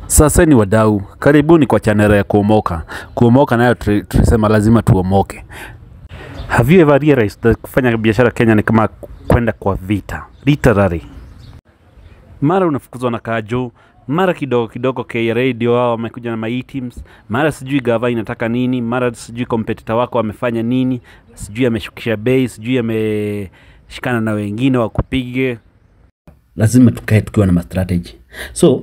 Sasa ni wadau, karibuni kwa chaneli ya Kuomoka. Kuomoka nayo tuli- tulisema lazima tuomoke. Have you ever realized that kufanya biashara Kenya ni kama kwenda kwa vita, literally. Mara unafukuzwa na kajo, mara kidogo kidogo KRA ndio wao wamekuja na my teams, mara sijui gava inataka nini, mara sijui kompetita wako amefanya nini, sijui ameshukisha bei, sijui ameshikana na wengine wakupige. lazima tukae tukiwa na mastrategy so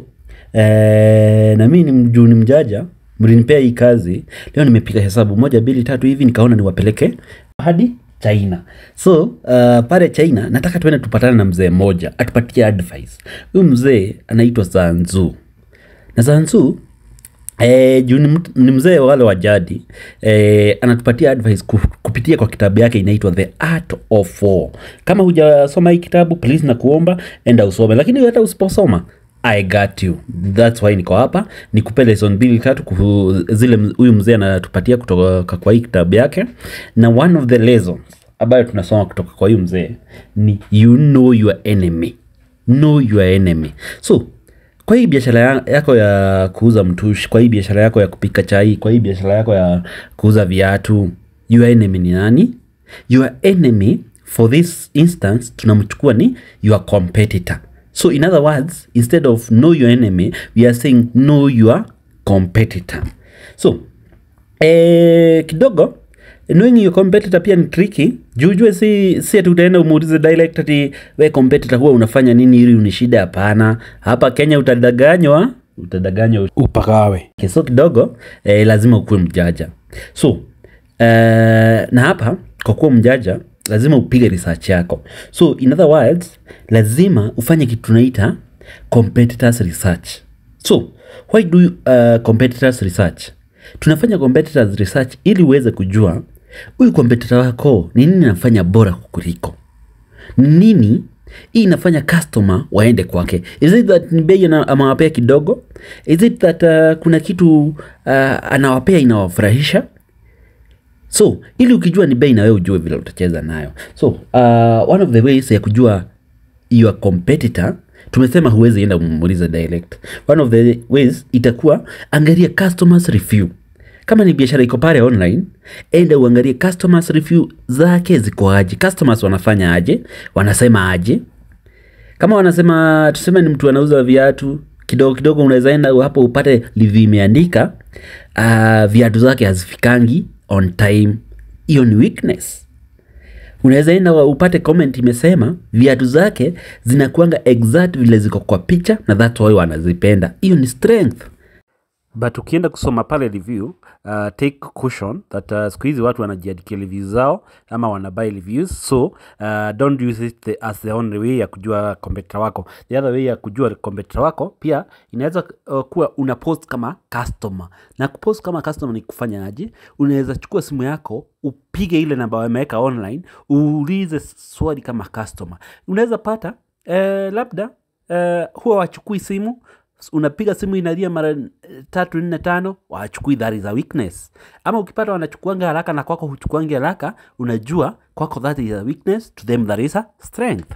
eh, na mimi ni juu ni mjaja mlinipea hii kazi leo nimepiga hesabu moja mbili tatu hivi nikaona niwapeleke hadi china so uh, pale china nataka tuende tupatane na mzee mmoja atupatie advice huyu mzee anaitwa zanzu na zanzu Eh, juu ni, mtu- ni mzee wale wa jadi eh, anatupatia advice ku- kupitia kwa kitabu yake inaitwa The Art of War. Kama hujasoma hii kitabu please na kuomba enda usome, lakini hata usiposoma I got you. That's why niko hapa nikupe lesson mbili tatu kuhu, zile m- huyu mzee anatupatia kutoka kwa hii kitabu yake, na one of the lessons ambayo tunasoma kutoka kwa huyu mzee ni you know your enemy, know your enemy. So kwa hii biashara ya- yako ya kuuza mtushi, kwa hii biashara yako ya kupika chai, kwa hii biashara yako ya kuuza viatu, your enemy ni nani? Your enemy for this instance tunamchukua ni your competitor. So in other words, instead of know your enemy, we are saying know your competitor. So eh, kidogo knowing your competitor pia ni tricky jujue si si ati utaenda umuulize direct ati we competitor huwa unafanya nini ili unishida hapana hapa kenya utadanganywa utadanganywa Upagawe. Okay, so kidogo eh, lazima ukuwe mjaja so eh, na hapa kwa kuwa mjaja lazima upige research yako so in other words lazima ufanye kitu tunaita competitors research so why do you, uh, competitors research tunafanya competitors research ili uweze kujua huyu competitor wako ni nini anafanya bora kukuliko ni nini hii inafanya customer waende kwake is it that ni bei ana- amewapea kidogo is it that uh, kuna kitu uh, anawapea inawafurahisha so ili ukijua ni bei na wewe ujue vile utacheza nayo so uh, one of the ways ya kujua your competitor tumesema huwezi enda umuulize direct one of the ways itakuwa angalia customers review kama ni biashara iko pale online enda uangalie customers review zake ziko aje customers wanafanya aje wanasema aje kama wanasema tuseme ni mtu anauza viatu kidogo kidogo unaweza enda hapo upate review imeandika uh, viatu zake hazifikangi on time hiyo ni weakness unaweza enda wa- upate comment imesema viatu zake zinakuanga exact vile ziko kwa picha na that's why wanazipenda hiyo ni strength but ukienda kusoma pale review uh, take caution that uh, siku hizi watu wanajiandikia reviews zao ama wanabuy reviews so uh, don't use it the, as the only way ya kujua competitor wako the other way ya kujua competitor wako pia inaweza uh, kuwa una post kama customer na kupost kama customer ni kufanya aje unaweza chukua simu yako upige ile namba wameweka online uulize swali kama customer unaweza pata eh, labda eh, huwa wachukui simu unapiga simu inalia mara eh, tatu nne tano wachukui that is a weakness ama ukipata wanachukuanga haraka na kwako huchukuangi haraka unajua kwako that is a weakness to them that is a strength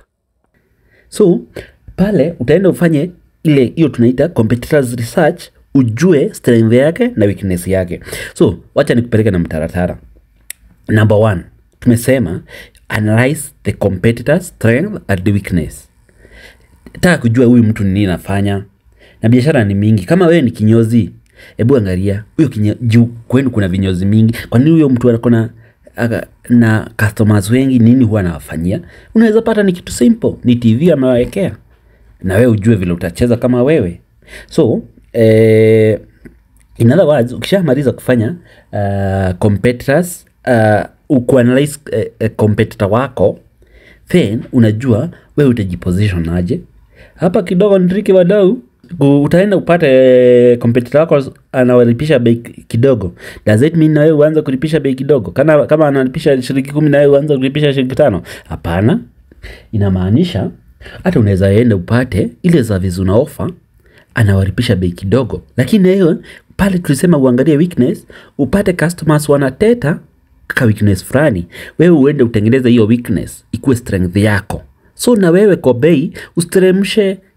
so pale utaenda ufanye ile hiyo tunaita competitors research ujue strength yake na weakness yake so wacha nikupeleke na mtaratara number one tumesema analyze the competitor strength and the weakness taka kujua huyu mtu ni nini anafanya na biashara ni mingi kama wewe ni kinyozi hebu angalia huyo kinyo- juu kwenu kuna vinyozi mingi kwa nini huyo mtu akona aka- na customers wengi nini huwa anawafanyia unaweza pata ni kitu simple ni tv amewawekea na wewe ujue vile utacheza kama wewe so eh, in other words ukishamaliza kufanya uh, competitors uh, ukuanalyze uh, uh, competitor wako then unajua wewe utajiposition aje hapa kidogo ntriki wadau U- utaenda upate competitor wako anawalipisha bei kidogo does it mean na wewe uanze kulipisha bei kidogo kama, kama analipisha shilingi kumi na wewe uanze kulipisha shilingi tano hapana inamaanisha hata unaweza enda upate ile service una offer anawalipisha bei kidogo lakini hiyo pale tulisema uangalie weakness upate customers wanateta ka weakness fulani wewe uende utengeneze hiyo weakness ikuwe strength yako so na wewe kwa bei usiteremshe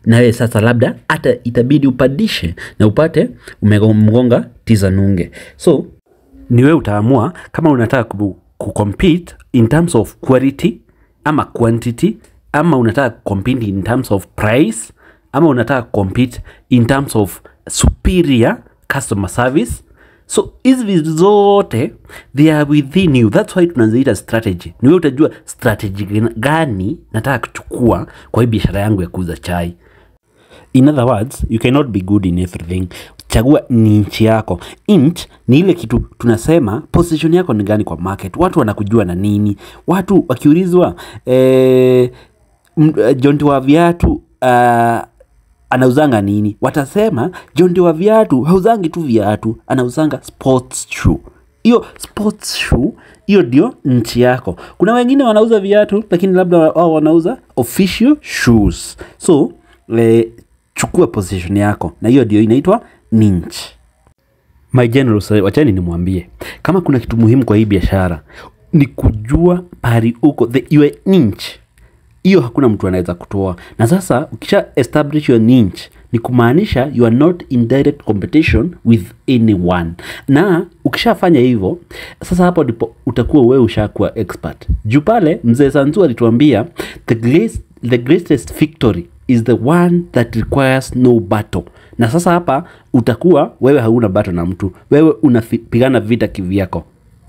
nawe sasa labda hata itabidi upandishe na upate umemgonga tiza nunge so ni wewe utaamua kama unataka ku, ku compete in terms of quality ama quantity ama unataka compete in terms of price ama unataka compete in terms of superior customer service so hizi vitu zote they are within you thats why tunaziita strategy ni wewe utajua strategy gani nataka kuchukua kwa hii biashara yangu ya kuuza chai in other words you cannot be good in everything chagua ni nchi yako inch ni ile kitu tunasema position yako ni gani kwa market watu wanakujua na nini watu wakiulizwa eh, m- eh, jonti wa viatu uh, anauzanga nini watasema jonti wa viatu hauzangi tu viatu anauzanga sports shoe hiyo sports shoe hiyo ndio nchi yako kuna wengine wanauza viatu lakini labda wao wanauza official shoes so eh, chukua position yako na hiyo ndio inaitwa niche my general sir, wachani nimwambie kama kuna kitu muhimu kwa hii biashara ni kujua pari uko the your niche hiyo hakuna mtu anaweza kutoa na sasa ukisha establish your niche ni kumaanisha you are not in direct competition with anyone na ukishafanya hivyo sasa hapo ndipo utakuwa wewe ushakuwa expert juu pale mzee sanzu alituambia the, great, the greatest victory is the one that requires no battle na sasa hapa utakuwa wewe hauna battle na mtu wewe unapigana vita kivyako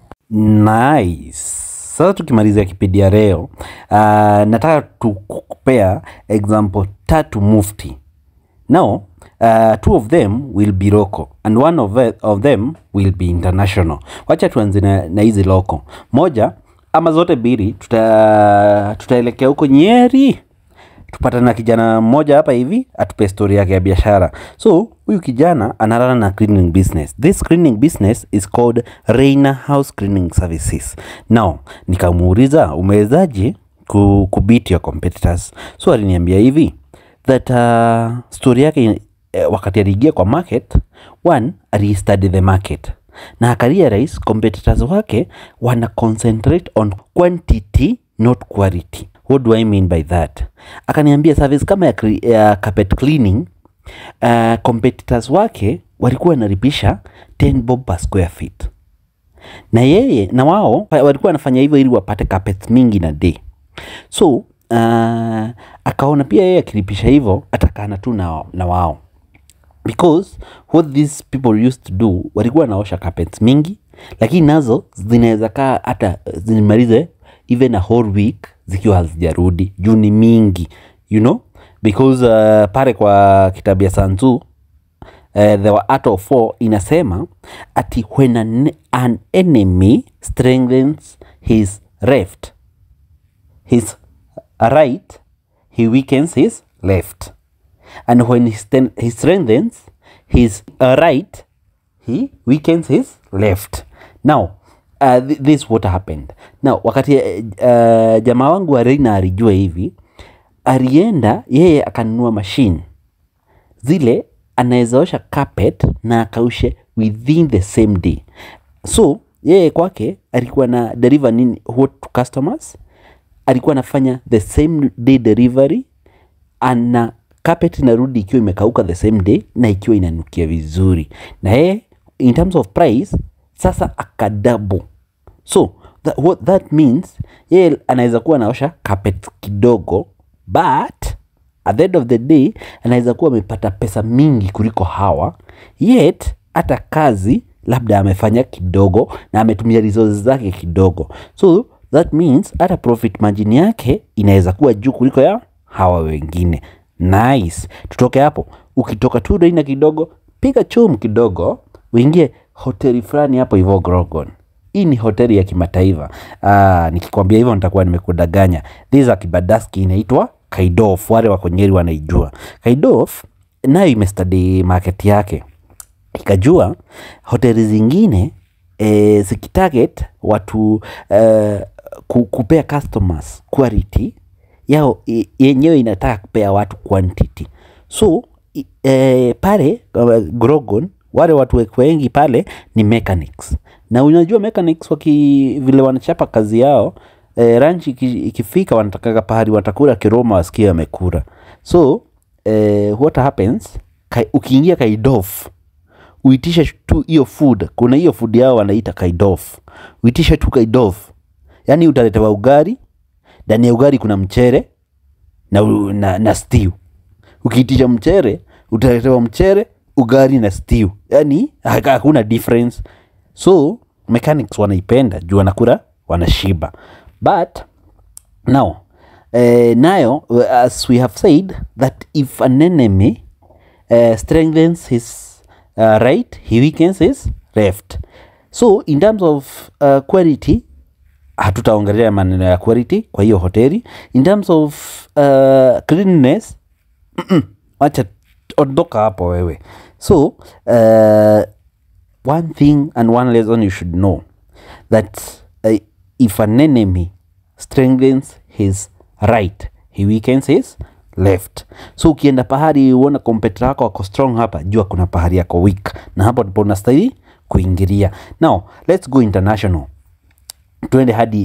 nice sasa tukimalizia kipindi ya leo uh, nataka tukupea example tatu mufti now uh, two of them will be local and one of, the, of them will be international wacha tuanze na, na hizi local moja ama zote mbili tuta, tutaelekea huko nyeri tupatana na kijana mmoja hapa hivi atupe story yake ya biashara so huyu kijana analala na cleaning business this cleaning business is called Reina House Cleaning Services now nikamuuliza umewezaje ku, kubit your competitors so aliniambia hivi that uh, story yake eh, wakati aliingia kwa market one alistudy the market na akarealize competitors wake wana concentrate on quantity not quality what do i mean by that akaniambia service kama ya, cre- ya carpet cleaning uh, competitors wake walikuwa wanalipisha 10 bob per square feet na yeye na wao pa- walikuwa wanafanya hivyo ili wapate carpets mingi na day so uh, akaona pia yeye akilipisha hivyo atakana tu na, na wao because what these people used to do walikuwa wanaosha carpets mingi lakini nazo zinaweza kaa hata zimalize even a whole week zikiwa hazijarudi juu ni mingi you know because uh, pale kwa kitabu ya sanzu uh, the art of war inasema ati when an, an enemy strengthens his left his right he weakens his left and when he, sten- he strengthens his uh, right he weakens his left now uh, th- this what happened now wakati uh, uh, jamaa wangu wa reina alijua hivi alienda yeye akanunua machine zile anawezaosha carpet na akaushe within the same day so yeye kwake alikuwa na deliver nini what to customers alikuwa anafanya the same day delivery ana carpet inarudi ikiwa imekauka the same day na ikiwa inanukia vizuri na yeye in terms of price sasa akadabo so that, what that means yeye anaweza kuwa anaosha carpet kidogo but at the end of the day anaweza kuwa amepata pesa mingi kuliko hawa yet hata kazi labda amefanya kidogo na ametumia resources zake kidogo so that means hata profit margin yake inaweza kuwa juu kuliko ya hawa wengine nice tutoke hapo ukitoka tu Reina kidogo piga chum kidogo uingie hoteli fulani hapo hivyo Grogon hii ni hoteli ya kimataifa ah, nikikwambia hivyo nitakuwa nimekudanganya this ya kibadaski inaitwa Kaidof wale wako Nyeri wanaijua Kaidof nayo imestudy market yake ikajua hoteli zingine e, zikitarget watu e, ku, kupea customers quality yao i- yenyewe inataka kupea watu quantity so i- e, pale uh, Grogon wale watu wek- wengi pale ni mechanics na unajua mechanics waki vile wanachapa kazi yao e, ranchi iki- ikifika wanatakaga pahali watakula kiroma wasikie wamekula so eh, what happens kai, ukiingia kaidof uitishe tu hiyo food kuna hiyo food yao wanaita kaidof uitishe tu kaidof yaani utaletewa ugari ndani ya ugari kuna mchere na, u- na, na stew ukiitisha mchere utaletewa mchere ugari na stew yaani haka- hakuna difference so mechanics wanaipenda juu wanakula wanashiba but now uh, nayo uh, as we have said that if an enemy uh, strengthens his uh, right he weakens his left so in terms of uh, quality hatutaongelea maneno ya quality kwa hiyo hoteli in terms of uh, cleanliness mm-mm, wacha ondoka hapo wewe so uh, one thing and one lesson you should know that uh, if an enemy strengthens his right he weakens his left so ukienda pahali uona kompeta wako wako strong hapa jua kuna pahali yako weak na hapo ndipo unastahili kuingilia now let's go international tuende hadi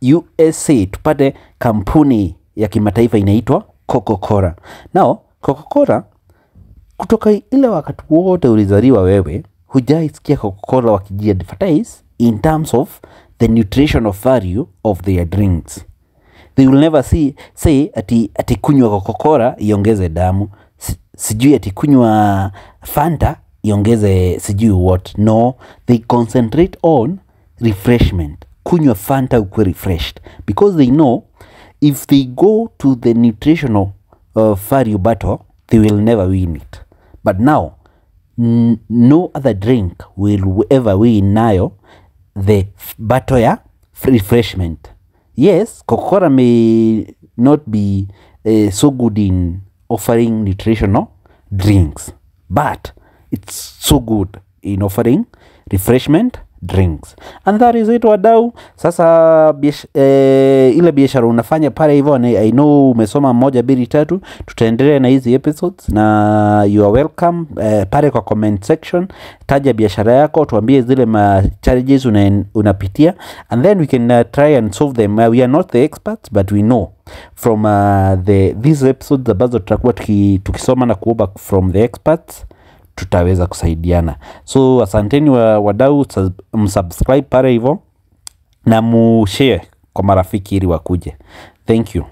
usa tupate kampuni ya kimataifa inaitwa coca-cola now coca-cola kutoka ile wakati wote ulizaliwa wewe hujaisikia coca-cola wakijiadvertise in terms of the nutritional value of their drinks they will never see, say ati, ati kunywa coca-cola iongeze damu si, sijui ati kunywa fanta iongeze sijui what no they concentrate on refreshment kunywa fanta ukwe refreshed because they know if they go to the nutritional uh, value battle they will never win it but now n- no other drink will ever win nayo the f- battle ya refreshment yes coca-cola may not be uh, so good in offering nutritional drinks but it's so good in offering refreshment drinks and that is it wadau sasa biash, eh, ile biashara unafanya pale hivyo ni- i know umesoma moja mbili tatu tutaendelea na hizi episodes na you are welcome eh, pale kwa comment section taja biashara yako tuambie zile ma challenges una, unapitia and then we can uh, try and solve them uh, we are not the experts but we know from uh, the these episodes ambazo tutakuwa tuki, tukisoma na kuomba from the experts tutaweza kusaidiana so asanteni wa, wadau sub- msubscribe pale hivyo na mushare kwa marafiki ili wakuje thank you